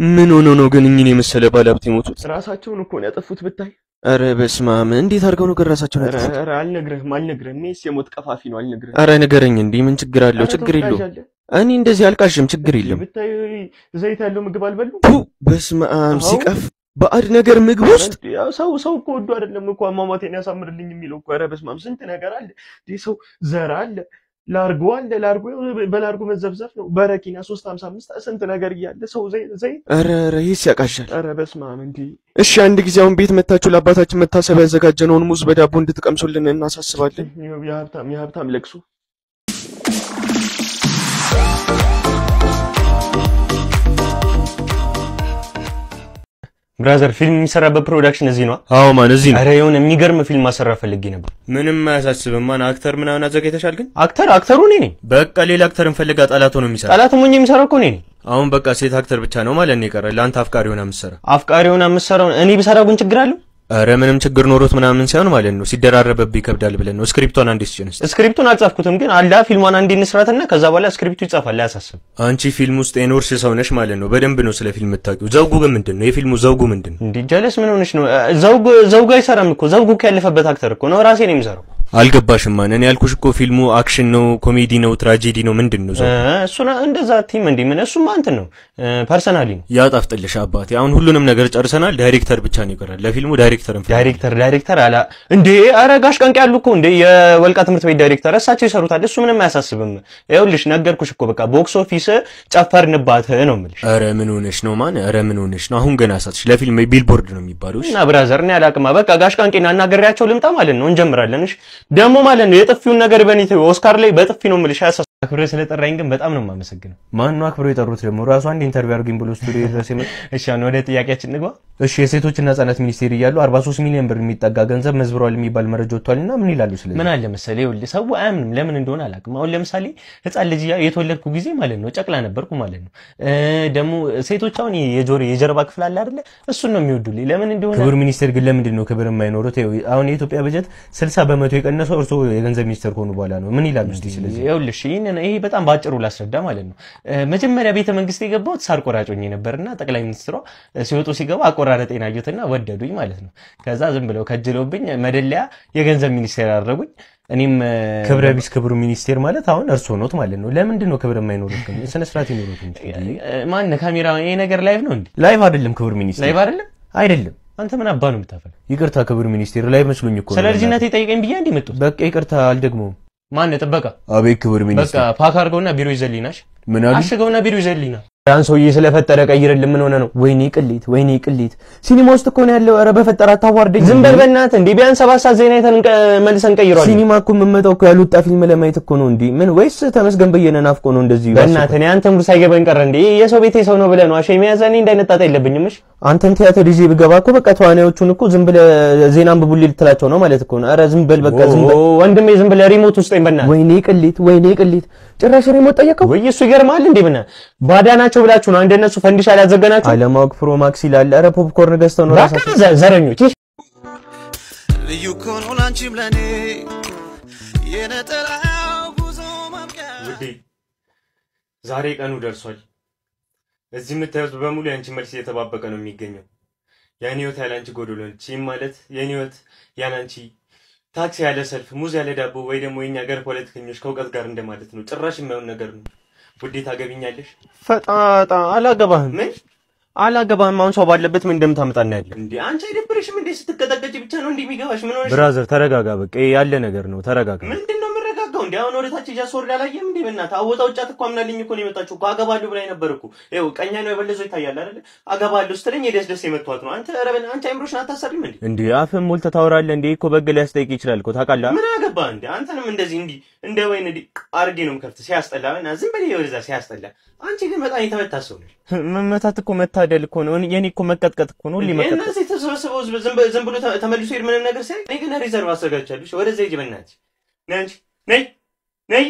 ምን ሆኖ ነው ግን እኝን የመሰለ ባለሀብት የሞቱት? ራሳቸውን እኮ ነው ያጠፉት ብታይ። ኧረ በስመ አብ! እንዴት አድርገው ነው ግን ራሳቸውን ኧረ ያጠፉት? ኧረ አልነግርህም አልነግርህም። ይሄስ የሞት ቀፋፊ ነው አልነግርህም። ኧረ ንገረኝ እንዴ! ምን ችግር አለው? ኧረ ችግር የለውም። ተወዳጅ አለ። እኔ እንደዚህ አልቃሽም፣ ችግር የለም። ብታይ ዘይት ያለው ምግብ አልበሉም። ፑ በስመ አብ! አዎ። ሲቀፍ ባዕድ ነገር ምግብ ውስጥ ያው ሰው ሰው እኮ ወዶ አይደለም እኮ አሟሟቴን ያሳምርልኝ የሚለው እኮ። ኧረ በስመ አብ ስንት ነገር አለ። ይህ ሰው ዘር አለ፣ ላርጎ አለ፣ ላርጎ በላርጎ መዘብዘፍ ነው። በረኪና ሶስት ሀምሳ አምስት ስንት ነገር እያለ ሰው ዘይት ዘይት። ኧረ ኧረ ይህስ ያቃሻል። ኧረ በስመ አብ እንዲህ እሺ አንድ ጊዜ አሁን ቤት መታችሁ ለአባታችን መታሰቢያ ያዘጋጀነውን ሙዝ በዳቦ እንድትቀምሱልን እናሳስባለን። የሀብታም የሀብታም ለቅሶ ብራዘር ፊልም የሚሰራበት ፕሮዳክሽን እዚህ ነው። አዎ ማን እዚህ ነው። አረ የሆነ የሚገርም ፊልም ማሰራት ፈልጌ ነበር። ምንም አያሳስብም። ማን አክተር ምናምን አዘጋጅተሻል? ግን አክተር አክተሩ እኔ ነኝ። በቃ ሌላ አክተር እንፈልጋ። ጠላት ሆኖ የሚሰራ ጠላት ሞኝ የሚሰራው እኮ እኔ ነኝ። አሁን በቃ ሴት አክተር ብቻ ነው ማለት ነው የቀረ። ለአንተ አፍቃሪ ሆና የምትሰራ አፍቃሪ ሆና የምትሰራው እኔ ብሰራ ግን ችግር አለው? ኧረ ምንም ችግር ኖሮት ምናምን ሳይሆን ማለት ነው ሲደራረበብ ይከብዳል ብለን ነው። ስክሪፕቷን አንዴ ስጭን እስኪ። ስክሪፕቱን አልጻፍኩትም፣ ግን አላ ፊልሟን አንዴ እንስራትና ከዛ በኋላ ስክሪፕቱ ይጻፋል። አያሳስብ። አንቺ ፊልም ውስጥ የኖርሽ ሰው ነሽ ማለት ነው። በደንብ ነው ስለ ፊልም የምታውቂው። ዘውጉ ግን ምንድን ነው? የፊልሙ ዘውጉ ምንድን ነው? እንዴ ጀለስ ምን ሆነሽ ነው? ዘውግ ዘውግ አይሰራም እኮ ዘውጉ እኮ ያለፈበት አክተር እኮ ነው። ራሴ ነው የሚሰራው። አልገባሽም ማን? እኔ ያልኩሽ እኮ ፊልሙ አክሽን ነው፣ ኮሜዲ ነው፣ ትራጄዲ ነው፣ ምንድን ነው? ዘውጉ እሱና እንደዛ ቲም እንዴ ምን እሱማ እንትን ነው ፐርሰናሊ ነው። ያጣፍጥልሽ አባቴ። አሁን ሁሉንም ነገር ጨርሰናል። ዳይሬክተር ብቻ ነው ይቀራል። ለፊልሙ ዳይሬክተር እንፈልግ። ዳይሬክተር ዳይሬክተር አላ እንዴ ኧረ ጋሽ ቀንቅ ያሉ እኮ እንዴ የወልቃ ትምህርት ቤት ዳይሬክተር እሳቸው ይሰሩታል። እሱ ምንም አያሳስብም። ይኸውልሽ ነገርኩሽ እኮ በቃ ቦክስ ኦፊስ ጨፈርንባት ነው የምልሽ። ኧረ ምን ሆነሽ ነው ማን? ኧረ ምን ሆነሽ ነው? አሁን ገና ሳትሽ ለፊልም ቢልቦርድ ነው የሚባለው። እሺ እና ብራዘር እኔ አላቅማ በቃ ጋሽ ቀንቄን አናገሪያቸው ልምጣ ማለት ነው። እንጀምራለን። እሺ ደግሞ ማለት ነው የጥፊውን ነገር በኔ ተይው። ኦስካር ላይ በጥፊ ነው የምልሽ። አያሳስብም። አክብሬ ስለጠራኝ ግን በጣም ነው የማመሰግነው። ማን ነው አክብሮ የጠሩት ደግሞ? ራሱ አንድ ኢንተርቪው አድርገኝ ብሎ ስቱዲዮ ድረስ የመጣ እሺ አሁን ወደ ጥያቄያችን ንግባ። እሺ የሴቶችና ህጻናት ሚኒስቴር እያሉ 43 ሚሊዮን ብር የሚጠጋ ገንዘብ መዝብረዋል የሚባል መረጃ ወጥቷልና ምን ይላሉ? ስለዚህ ምን አለ መሰለህ፣ ይኸውልህ ሰው አያምንም። ለምን እንደሆነ አላውቅም። አሁን ለምሳሌ ህፃን ልጅ ያ- የተወለድኩ ጊዜ ማለት ነው ጨቅላ ነበርኩ ማለት ነው። እ ደግሞ ሴቶች አሁን የጆሮ የጀርባ ክፍል አለ አይደለ? እሱን ነው የሚወዱልኝ። ለምን እንደሆነ ክቡር ሚኒስቴር ግን ለምንድን ነው ክብር የማይኖሩት? ይኸው አሁን የኢትዮጵያ በጀት 60 በመቶ የቀነሰው እርስዎ የገንዘብ ሚኒስቴር ከሆኑ በኋላ ነው። ምን ይላሉ እስቲ ስለዚህ? ይኸውልሽ ይህንን ይሄ በጣም ባጭሩ ላስረዳ ማለት ነው። እ መጀመሪያ ቤተ መንግስት የገባሁት ሳር ቆራጭ ሆኜ ነበርና ጠቅላይ ሚኒስትሯ እ ሲወጡ ሲገባ አቆራረጤን አዩትና ወደዱኝ ማለት ነው። ከዛ ዝም ብለው ከጅለውብኝ መደለያ የገንዘብ ሚኒስቴር አደረጉኝ። እኔም እ ክብረ ቢስ ክቡር ሚኒስቴር ማለት አሁን እርስዎ ኖት ማለት ነው። ለምንድን ነው ክብር የማይኖሩት? ግን ስነ ስርዓት ይኖሩት እንጂ እ ማን ካሜራ ይሄ ነገር ላይቭ ነው እንዴ? ላይቭ አይደለም ክቡር ሚኒስቴር ላይቭ አይደለም። አይደለም። አንተ ምን አባ ነው የምታፈል? ይቅርታ ክቡር ሚኒስቴር ላይቭ መስሎኝ እኮ ነው። ስለ ልጅነቴ ጠይቀኝ ብዬ እንዲህ መጡት። በቃ ይቅርታ አልደግመውም። ማን ጥበቃ? አቤት ክቡር በቃ ሚኒስቴር ፓክ አድርገውና ቢሮ ይዘልኝናሽ ምን አሉ? አሽገውና ቢሮ ይዘልኝና ያን ሰውዬ ስለፈጠረ ቀይርልን። ምን ሆነ ነው? ወይኔ ቅሌት፣ ወይኔ ቅሌት። ሲኒማ ውስጥ እኮ ነው ያለው። ኧረ በፈጠረ አታዋርደኝ። ዝም በል በእናትህ። እንዴ ቢያንስ ሰባት ሰዓት ዜና አይተን እንቀ- መልሰን ቀይሯል። ሲኒማ እኮ የምመጣው እኮ ያልወጣ ፊልም ለማየት እኮ ነው። እንዲህ ምን ወይስ ተመስገን በየነ ናፍቆ ነው እንደዚህ? በእናትህ እኔ አንተም ብር ሳይገባኝ ቀረ እንዴ? የሰው ቤት የሰው ነው ብለህ ነው አሸ የሚያዘ እኔ እንዳይነጣጣ የለብኝም። እሺ አንተን ቲያትር ይዤ ብገባ እኮ በቃ ተዋናዮቹን እኮ ዝም ብለህ ዜና አንብቡልኝ ልትላቸው ነው ማለት እኮ ነው። ኧረ ዝም በል በቃ ዝም በል። ኦ፣ ወንድሜ ዝም ብለህ ሪሞት ውስጠኝ በእናትህ። ወይኔ ቅሌት፣ ወይኔ ቅሌት። ጭራሽ ሪሞት ጠየቀው። ወይ እሱ ይገርምሃል እንዴ? ብና ባዳ ናቸው ብላችሁ ነው እንደነሱ ፈንዲሻ ሊያዘገናችሁ? አለማወቅ ፕሮማክስ ይላል። ኧረ ፖፕኮርን ገዝተው ነው በቃ ራሳቸው ዘ- ዘረኞች ይህ ልዩ እኮ ነው ላንቺም ለኔ የነጠላው ጉዞ ማብቂያ ውዴ ዛሬ ቀኑ ደርሷል። እዚህ የምታዩት በሙሉ የአንቺ መልስ እየተባበቀ ነው የሚገኘው። የእኔ ህይወት ያለ አንቺ ጎዶሎ ነች። ይህም ማለት የእኔ ህይወት ያለ አንቺ ታክሲ ያለ ሰልፍ፣ ሙዝ ያለ ዳቦ ወይ ደግሞ የኛ ሀገር ፖለቲከኞች ከእውቀት ጋር እንደማለት ነው። ጭራሽ የማይሆን ነገር ነው። ውዴ ታገቢኛለሽ? ፈጣጣ አላገባህም፣ ምን አላገባህም። አሁን ሰው ባለበት ምን እንደምታመጣ እናያለን። እንዴ አንቺ አይደብርሽም እንዴ? ስትቀጠቀጭ ብቻ ነው እንዲህ የሚገባሽ? ምን ሆነሽ? ብራዘር ተረጋጋ። በቃ ይሄ ያለ ነገር ነው። ተረጋጋ። ምንድን ነው የምረጋጋው? እንዴ አሁን ወደ ታች እያስወርድ አላየም እንዴ? በእናትህ አወጣ ውጫት እኮ አምናልኝ እኮ ነው የመጣችው እኮ አገባለሁ ብላኝ ነበር እኮ። ይኸው ቀኛ ነው የበለዘው ይታያል አይደለ? አገባለሁ ስትለኝ የደስ ደስ የመቷት ነው። አንተ ኧረ በእናትህ አንቺ አይምሮሽን አታሰሪም እንዴ? እንዴ አፍህን ሞልተህ ታወራለህ እንዴ? እኮ በግ ሊያስጠይቅ ይችላል እኮ ታውቃለህ። ምን አገባ እንዴ? አንተንም እንደዚህ እንዲህ እንደ ወይን እንዲህ አርጌ ነው የምከፍትህ። ሲያስጠላ እና ዝም በል ወደዛ ሲያስጠላ። አንቺ ግን በጣም የተመታ ሰው ነሽ። መመታት እኮ መታደል እኮ ነው። የኔ እኮ መቀጥቀጥ እኮ ነው። ሁሌ መቀጥቀጥ እነዚህ የተሰበሰበው ህዝብ ዝም በ- ዝም ብሎ ተ- ተመልሶ ሄድ ምንም ነገር ሳይ እኔ ግን ሪዘርቭ አዘጋጅቻለሁ። እሺ፣ ወደዛ ሂጂ በእናትሽ። ነይ አንቺ ነይ ነይ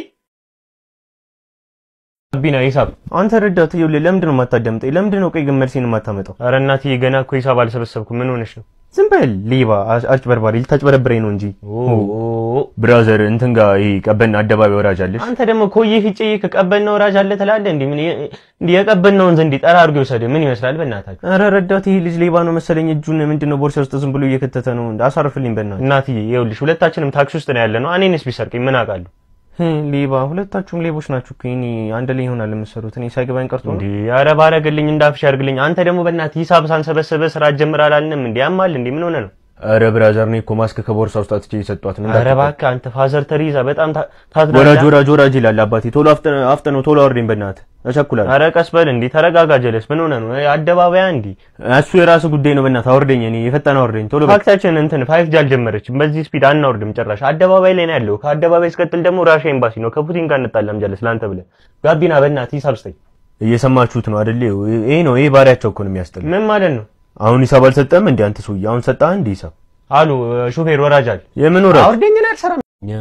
ቢና ሂሳብ አንተ ረዳት ይኸውልህ፣ ለምንድን ነው የማታዳምጠኝ? ለምንድን ነው ቆይ ግን መልሴን የማታመጣው? ኧረ እናትዬ ገና እኮ ሂሳብ አልሰበሰብኩም። ምን ሆነሽ ነው? ዝም በል ሌባ፣ አጭ- አጭበርባሪ ልታጭበረብረኝ ነው እንጂ ብራዘር እንትን ጋር ይሄ ቀበና አደባባይ ወራጅ አለሽ። አንተ ደግሞ ኮዬ ፊጬ ከቀበል ነው ወራጅ አለ ትላለህ። እንዴ ምን እንዴ የቀበል ነው እንጂ ጠራ አድርጎ ይወሰድ ምን ይመስላል? በእናታችሁ ኧረ ረዳት ይሄ ልጅ ሌባ ነው መሰለኝ። እጁን ምንድነው ቦርሳ ውስጥ ዝም ብሎ እየከተተ ነው። አሳርፍልኝ በእናትህ። እናትዬ፣ ይኸውልሽ ሁለታችንም ታክሲ ውስጥ ነው ያለ ነው። እኔንስ ቢሰርቀኝ ምን አውቃለሁ? ህ፣ ሌባ ሁለታችሁም ሌቦች ናችሁ እኮ። እኔ አንድ ላይ ይሆናል የምትሰሩት። እኔ ሳይገባኝ ቀርቶ ነው። እንዴ ኧረ ባረግልኝ እንዳፍሽ ያርግልኝ። አንተ ደግሞ በእናትህ ሂሳብ ሳንሰበሰበ ስራ ጀምር አላልንም እንዴ? ያማል እንዴ? ምን ሆነ ነው? ኧረ ብራዘር እኔ እኮ ማስክ ከቦርሳ ውስጥ አጥቼ የሰጧት ነው። ኧረ እባክህ አንተ ፋዘር ተሪዛ በጣም ታ- ወራጅ ታትናለህ። ወራጅ ወራጅ ይላል አባቴ። ቶሎ አፍጠ- አፍጠነው ቶሎ አውርደኝ በእናትህ እቸኩላለሁ። ኧረ ቀስ በል እንዴ ተረጋጋ። ጀለስ ምን ሆነ ነው? አደባባያ እንዴ እሱ የራሱ ጉዳይ ነው። በእናትህ አውርደኝ። እኔ የፈጠነ አውርደኝ ቶሎ በል። ፋክታችን እንትን ፋይቭ ጂ አልጀመረችም። በዚህ ስፒድ አናወርድም ጭራሽ። አደባባይ ላይ ነው ያለው። ከአደባባይ ስቀጥል ደግሞ ራሻ ኤምባሲ ነው። ከፑቲን ጋር እንጣላም። ጀለስ ለአንተ ብለህ ጋቢና በእናትህ ሂሳብ ስጠኝ። እየሰማችሁት ነው አይደል? ይሄ ነው ይሄ ባሪያቸው እኮ ነው የሚያስጠላ። ምን ማለት ነው? አሁን ሂሳብ አልሰጠህም እንዴ አንተ ሰውዬ? አሁን ሰጠህ እንዴ ሂሳብ? አሉ ሹፌር ወራጅ አለ። የምን ወራጅ? አውርደኝ ነው አልሰራም።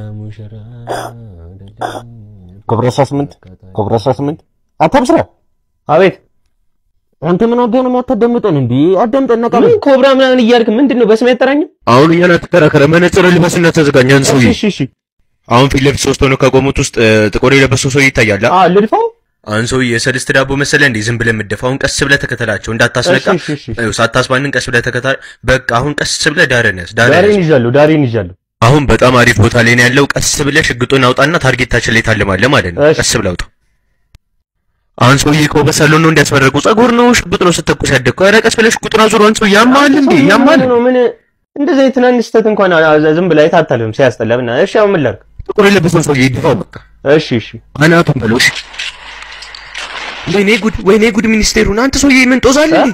ኮብራ 18 ኮብራ 18 አታብስራ። አቤት አንተ ምን አገና የማታዳምጠን እንዴ? አዳምጠን ነቃ። ምን ኮብራ ምናምን እያልክ ምንድን ነው? በስሜ አጠራኝም። አሁን እያለ ተከራከረ። መነጽር ልበስና ተዘጋኝ። አንድ ሰውዬ እሺ እሺ። አሁን ፊት ለፊት ሶስት ሆነው ከቆሙት ውስጥ እ፣ ጥቁር የለበሰው ሰውዬ ይታያል። አ ልድፋው። አሁን ሰውዬ የሰልስት ዳቦ መሰለ እንዴ? ዝም ብለህ የምትደፋውን ቀስ ብለህ ተከተላቸው፣ እንዳታስነቃ። እሺ እሺ እሺ። ይኸው ሳታስባንን ቀስ ብለህ ተከታል። በቃ አሁን ቀስ ብለህ ዳርን ያዝ፣ ዳርን ዳሬን ያዝ። ይዣለሁ፣ ዳሬን ይዣለሁ። አሁን በጣም አሪፍ ቦታ ላይ ነው ያለው። ቀስ ብለህ ሽጉጡን አውጣና ታርጌታችን ላይ ታልማለህ ማለት ነው። እሺ። ቀስ ብለህ አውጣ። አሁን ሰውዬ እኮ በሳሎን ነው እንዲያስመረቁ ጸጉር ነው ሽጉጥ ነው ስተኩስ ያደግከው። ኧረ ቀስ ብለህ ሽጉጡን አዙር። አንተ ሰውዬ ያማል እንዴ? ያማል። ነው ምን እንደዚህ አይነት ትናንሽ ስህተት እንኳን አ- አ- ዝም ብለህ አይታተልም ሲያስጠላ። ብና እሺ አሁን ምን ላድርግ? ጥቁር የለበሰው ሰውዬ ይድፋው በቃ እሺ እሺ። አናቱን በለው። እሺ። ወይኔ ጉድ፣ ወይኔ ጉድ! ሚኒስቴሩን አንተ ሰውዬ ምን ጦዛል እንዴ?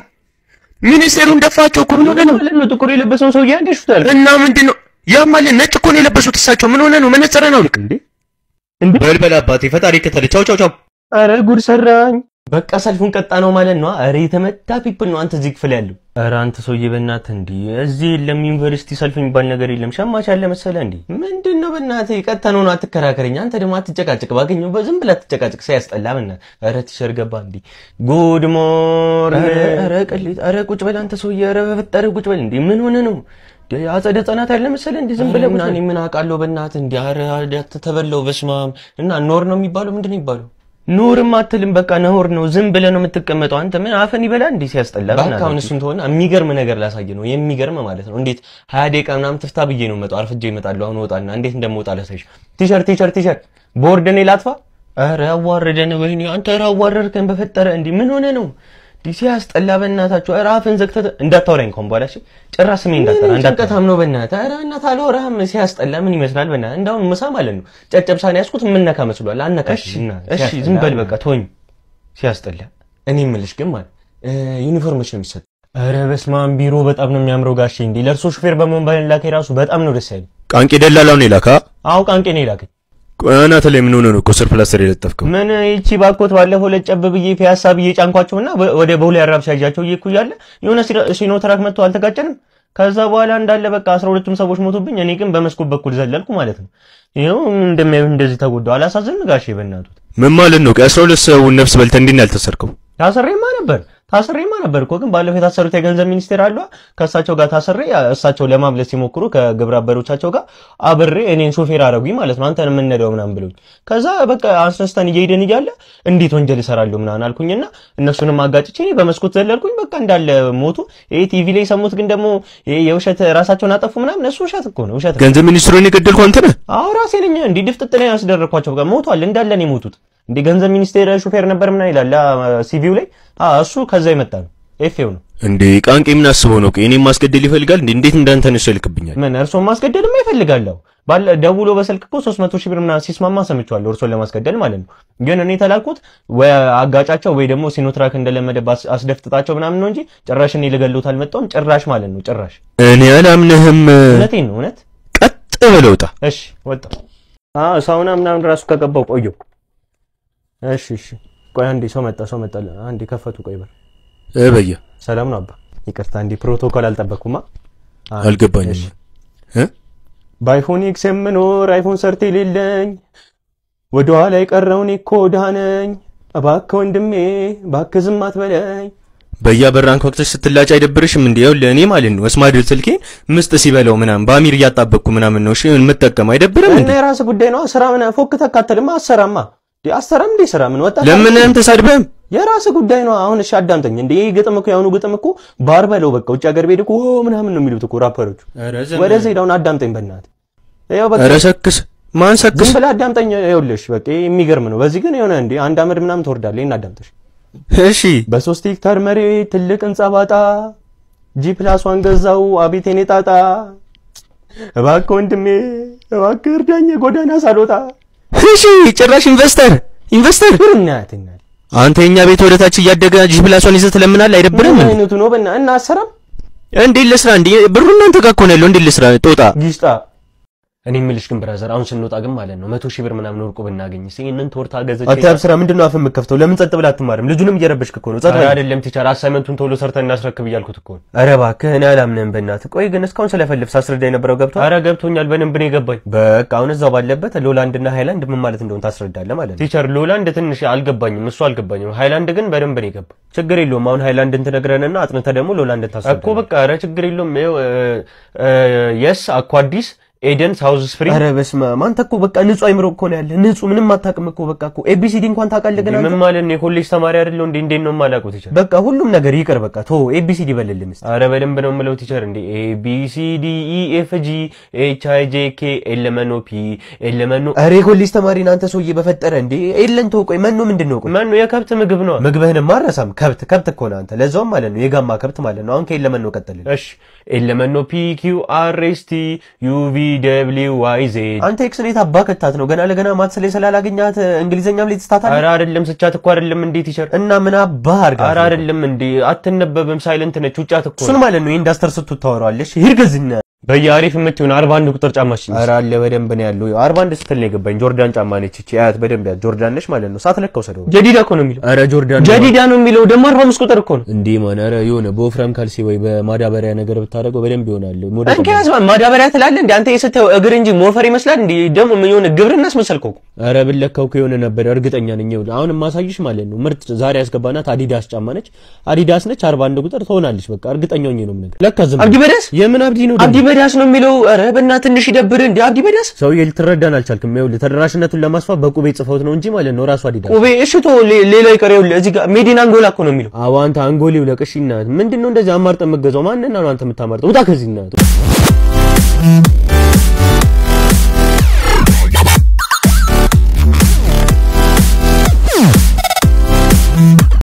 ሚኒስቴሩን ደፋቸው እኮ ምን ሆነ ነው? ማለት ነው ጥቁር የለበሰውን ሰውዬ አንዴ ሹታል እና ምንድን ነው ያማል? ነጭ እኮ ነው የለበሱት እሳቸው። ምን ሆነ ነው? መነጽረን አውልቅ እንዴ እንዴ! በልበል አባቴ፣ ፈጣሪ ከተለ። ቻው ቻው ቻው። አረ ጉድ ሰራኝ። በቃ ሰልፉን ቀጣ ነው ማለት ነው። አረ የተመታ ፒፕል ነው አንተ እዚህ ክፍል ያለው። ኧረ አንተ ሰውዬ በእናትህ እንዴ! እዚህ የለም ዩኒቨርሲቲ ሰልፍ የሚባል ነገር የለም። ሸማች ያለ መሰለህ እንዴ? ምንድን ነው በእናትህ ቀጥታ ነው ነው አትከራከረኝ። አንተ ደግሞ አትጨቃጭቅ። ባገኘው በዝም ብለህ አትጨቃጭቅ። ሲያስጠላ በእናትህ። አረ ቲሸር ገባ እንዴ! ጉድ ሞርኒንግ። ኧረ ኧረ ቅሌት! ኧረ ቁጭ በል አንተ ሰውዬ! ኧረ በፈጠረህ ቁጭ በል እንዴ! ምን ሆነ ነው? እንዴ አጸደ ህጻናት ያለ መሰለህ እንዴ? ዝም ብለህ ቁጭ እና በል። እኔ ምን አውቃለሁ በእናትህ እንዴ! አረ ተበለው በስማም እና ኖር ነው የሚባለው ምንድን ነው የሚባለው? ኑርም አትልም። በቃ ነውር ነው። ዝም ብለህ ነው የምትቀመጠው። አንተ ምን አፈን ይበላል እንዴ? ሲያስጠላ እባክህ በእናትህ። አሁን እሱን ተሆነ የሚገርም ነገር ላሳየ ነው። የሚገርም ማለት ነው። እንዴት ሀያ ደቂቃ ምናምን ትፍታ ብዬ ነው መጣው። አርፍጄ እመጣለሁ። አሁን እወጣና እንዴት እንደምወጣ ላሳይሽ። ቲሸርት ቲሸርት ቲሸርት ቦርድ እኔ ላጥፋ። ኧረ አዋረደን። ወይኔ አንተ ኧረ አዋረድከን በፈጠረ እንዴ! ምን ሆነ ነው እንዴ? ሲያስጠላ በእናታችሁ። ኧረ አፍን ዘግተህ እንዳታወራኝ እንኳን በኋላ እሺ። ጭራሽ ስሜ እንዳትጠራ እንዳትጠራ። ጭንቀታም ነው በእናትህ። ኧረ በእናትህ አልወራህም። ሲያስጠላ ምን ይመስላል በእናትህ። እንዳሁን ምሳ ማለት ነው ጨጨብሳን ያዝኩት የምነካ መስሏል። አነካሽ እሺ እሺ፣ ዝም በል በቃ ተወኝ። ሲያስጠላ እኔ የምልሽ ግን ማለት እ ዩኒፎርሞች ነው የሚሰጥ ኧረ በስመ አብ ቢሮ በጣም ነው የሚያምረው ጋሼ። እንዴ ለእርሶ ሹፌር በመሆን ባላኬ ራሱ በጣም ነው ደስ ያለኝ። ቃንቄ ደላላውን የላካ አዎ ቃንቄ ነው የላከኝ። አናተ ላይ ምን ሆነ ነው እኮ ስር ፕላስተር የለጠፍከው? ምን ይቺ ባኮት ባለፈው ለጨብ ብዬ ፒያሳ ብዬ ጫንኳቸውና በ- ወደ ቦሌ አራብሻ ይዣቸው እየኩ እያለ የሆነ ሲኖ- ሲኖትራክ መጥቶ አልተጋጨንም። ከዛ በኋላ እንዳለ በቃ አስራ ሁለቱም ሰዎች ሞቱብኝ። እኔ ግን በመስኮት በኩል ዘለልኩ ማለት ነው። ይኸው እንደሚያዩ እንደዚህ ተጎዳው። አላሳዝን ጋሼ በእናቱ ምን ማለት ነው? ከአስራ ሁለት ሰውን ነፍስ በልተህ እንዴት ነው ያልተሰርከው? ታስሬማ ነበር ታስሬማ ነበር እኮ ግን ባለፈው የታሰሩት የገንዘብ ሚኒስቴር አለ ከእሳቸው ጋር ታስሬ እሳቸው ለማምለስ ሲሞክሩ ከግብረ አበሮቻቸው ጋር አብሬ እኔን ሾፌር አረጉኝ ማለት ነው። አንተን የምንነዳው ምናምን ብሎኝ ከዛ በቃ አስነስተን እየሄድን እያለ እንዴት ወንጀል እሰራለሁ ምናምን አልኩኝና እነሱንም አጋጭቼ እኔ በመስኮት ዘለልኩኝ። በቃ እንዳለ ሞቱ። ይሄ ቲቪ ላይ የሰሙት ግን ደግሞ ይሄ የውሸት ራሳቸውን አጠፉ ምናምን እሱ ውሸት እኮ ነው ውሸት ነው። ገንዘብ ሚኒስትሩን የገደልከው አንተ ነህ? አዎ ራሴ ነኝ እንዲህ ድፍጥጥ ላይ ያስደረኳቸው በቃ ሞቷል። እንዳለ ነው የሞቱት። እንደ ገንዘብ ሚኒስቴር ሹፌር ነበር ምናምን ይላል ሲቪው ላይ አ እሱ ከዛ የመጣ ነው ኤፌው ነው። እንዴ ቃንቄ ምን አስበው ነው? እኔም ማስገደል ይፈልጋል እንዴ? እንዴት እንዳንተ ነው ይልክብኛል? ምን እርሶን ማስገደልማ ይፈልጋለሁ። ባለ ደውሎ በስልክ እኮ 300 ሺህ ብር ምናምን ሲስማማ ሰምቼዋለሁ። እርሶን ለማስገደል ማለት ነው። ግን እኔ ተላልኩት ወይ አጋጫቸው ወይ ደግሞ ሲኖትራክ እንደለመደ ባስ- አስደፍጥጣቸው ምናምን ነው እንጂ ጭራሽ እኔ ልገሉት አልመጣሁም። ጭራሽ ማለት ነው ጭራሽ። እኔ አላምንህም። እውነቴን ነው እውነት። ቀጥ ብለህ ውጣ። እሺ ወጣ። አዎ ሳውና ምናምን ራሱ ከገባው ቆየው። እሺ እሺ። ቆይ አንዴ ሰው መጣ ሰው መጣ። አንዴ ከፈቱ። ቆይ በር እበየ ሰላም ነው አባ። ይቅርታ እንዴ ፕሮቶኮል አልጠበቅኩማ። አንዴ፣ አልገባኝም። እሺ። እ? በአይፎን ኤክስ የምኖር አይፎን ሰርት የሌለኝ ወደ ኋላ የቀረውን እኮ ድሃ ነኝ። እባክህ ወንድሜ እባክህ ዝም አትበለኝ። በያበራን ወቅትሽ ስትላጭ አይደብርሽም እንዴ? ይኸውልህ እኔ ማለት ነው ስማርት ስልኬን ምስጥ ሲበላው ምናምን በአሚር እያጣበቅኩ ምናምን ነው እሺ የምጠቀም አይደብርም እና እንዴ? የራስህ ጉዳይ ነው። ስራ ምን ፎክ ተካተልማ አሰራማ እንዴ አሰራም እንዴ ስራ ምን ወጣ ለምንም ተሳድበም የራስህ ጉዳይ ነው። አሁን እሺ አዳምጠኝ። እንዴ ይሄ ግጥም እኮ የአሁኑ ግጥም እኮ ባር በለው በቃ ውጭ ሀገር ቤት እኮ ኦ ምናምን ነው የሚሉት እኮ ራፐሮቹ። ወደዚህ ሄዳውን አዳምጠኝ በእናትህ ይኸው በቃ ኧረ ሰክስ ማን ሰክስ ዝም ብለህ አዳምጠኝ። ይኸውልሽ በቃ ይሄ የሚገርም ነው። በዚህ ግን የሆነ እንዴ አንድ አመድ ምናምን ትወርዳለህ። ይሄን አዳምጠሽ እሺ በሶስት ሄክታር መሬት ትልቅ ህንጻ ባጣ ጂ ፕላስ ዋን ገዛው አቤት የኔ ጣጣ እባክህ ወንድሜ እባክህ እርዳኝ የጎዳና ሳልወጣ እሺ ጭራሽ ኢንቨስተር ኢንቨስተር እናትና አንተ የኛ ቤት ወደታች እያደገ ጂ ፕላሷን ይዘህ ትለምናለህ አይደብርም ምን እንዴ? አይነቱ ነው በና እና አሰራም እንዴት ልስራ እንዴ? ብሩ እናንተ ጋር እኮ ነው ያለው። እንዴት ልስራ ጦጣ ጊስጣ እኔ የምልሽ ግን ብራዘር አሁን ስንወጣ ግን ማለት ነው መቶ ሺህ ብር ምናምን ወርቁ ብናገኝ እስኪ ይህንን ቶርታ ገዘች አታብ ስራ ምንድን ነው አፍ የምከፍተው? ለምን ጸጥ ብለህ አትማርም? ልጁንም እየረበሽክ እኮ ነው። ጸጥ በል። አይደለም ቲቸር አሳይመንቱን ቶሎ ሰርተን እናስረክብ እያልኩት እኮ ነው ኧረ እባክህ እኔ አላምንህም በእናትህ። ቆይ ግን እስካሁን ስለፈልፍ ሳስረዳ የነበረው ገብቶሃል? አረ ገብቶኛል በደንብ ነው የገባኝ በቃ አሁን እዛው ባለበት ሎላንድና ሃይላንድ ምን ማለት እንደሆነ ታስረዳለህ ማለት ነው። ቲቸር ሎላንድ ትንሽ አልገባኝም እሱ አልገባኝም ሃይላንድ ግን በደንብ ነው የገባኝ ችግር የለውም። አሁን ሃይላንድን ትነግረንና አጥንተህ ደግሞ ሎላንድን ታስረዳለህ እኮ በቃ ኧረ ችግር የለውም ይኸው የስ አኳ አዲስ ኤደን ሳውዝ ስፕሪንግ ኧረ በስመ አብ አንተ እኮ በቃ ንጹህ አይምሮ እኮ ነው ያለ ንጹህ ምንም አታውቅም እኮ በቃ እኮ ኤቢሲዲ እንኳን ታውቃለህ ግን አንተ ምን ማለት ነው የኮሌጅ ተማሪ አይደለሁ እንዴ እንዴት ነው የማላውቀው ቲቸር በቃ ሁሉም ነገር ይቅር በቃ ቶ ኤቢሲዲ በልልህ ምስት አረ በደንብ ነው የምለው ቲቸር እንዴ ኤ ቢ ሲ ዲ ኢ ኤፍ ጂ ኤች አይ ጄ ኬ ኤል ኤም ኦ ፒ ኤል ኤም ኦ ኧረ የኮሌጅ ተማሪ ነህ አንተ ሰውዬ በፈጠረ እንዴ ኤለን ቶ ቆይ መኖ ምንድን ነው ቆይ ማን ነው የከብት ምግብ ነው ምግብህን ማረሳም ከብት ከብት እኮ ነህ አንተ ለዛውም ማለት ነው የጋማ ከብት ማለት ነው አሁን ከኤለን መኖ ቀጥልልህ እሺ ኤል ኤም ኦ ፒ ኪው አር ኤስ ቲ ዩ ቪ ደብሊው ዋይ ዜድ አንተ ኤክስ ሬት አባ ከታት ነው ገና ለገና ማትስ ላይ ስላላገኛት እንግሊዘኛም ላይ ትስታታለህ አረ አይደለም ስቻት እኮ አይደለም እንዴ ቲቸር እና ምን አባ አርጋ አረ አይደለም እንዴ አትነበብም ሳይለንት ነች ውጫት እኮ እሱን ማለት ነው የኢንዳስተር ስትት ታወራዋለሽ ይርገዝና በየአሪፍ የምትሆን አርባ አንድ ቁጥር ጫማችን ኧረ አለ በደንብ ነው ያለው አርባ አንድ ስትል ነው የገባኝ ጆርዳን ጫማ ነች እቺ አያት በደንብ ያት ጆርዳን ነች ማለት ነው ሳትለካው ሰደው ጀዲዳ እኮ ነው የሚለው ኧረ ጆርዳን ጀዲዳ ነው የሚለው ደግሞ አርባ አምስት ቁጥር እኮ ነው እንዴ ማን ኧረ የሆነ በወፍራም ካልሲ ወይ በማዳበሪያ ነገር ብታደርገው በደንብ ይሆናል ሞዴል እንኪያስ ማዳበሪያ ትላለህ እንዴ አንተ የስታየው እግር እንጂ ሞፈር ይመስላል እንዴ ደግሞ ምን የሆነ ግብርና አስመሰልከው እኮ ኧረ ብለካው ከሆነ ነበር እርግጠኛ ነኝ ይኸውልህ አሁን የማሳይሽ ማለት ነው ምርጥ ዛሬ ያስገባናት አዲዳስ ጫማ ነች አዲዳስ ነች አርባ አንድ ቁጥር ትሆናለች በቃ እርግጠኛ ሆኜ ነው የምነግርህ ለካ ዝም አብዲ በዳስ የምን አብዲ ነው አብዲ በዳስ ነው የሚለው ኧረ በእናትህ ትንሽ ይደብር እንዴ አብዲ በዳስ ሰውዬ ልትረዳን አልቻልክም ይኸውልህ ተደራሽነቱን ለማስፋት በቁቤ ጽፈውት ነው እንጂ ማለት ነው ራሱ አዲዳስ ቁቤ እሺ ቶ ሌላ ይቀር ይኸውልህ እዚህ ጋር ሜዲን አንጎላ እኮ ነው የሚለው አዎ አንተ አንጎሌው ለቅሽ እናት ምንድን ነው እንደዚህ አማርጠህ የምትገዛው ማንና ነው አንተ የምታማርጠው ውጣ ከዚህ እናት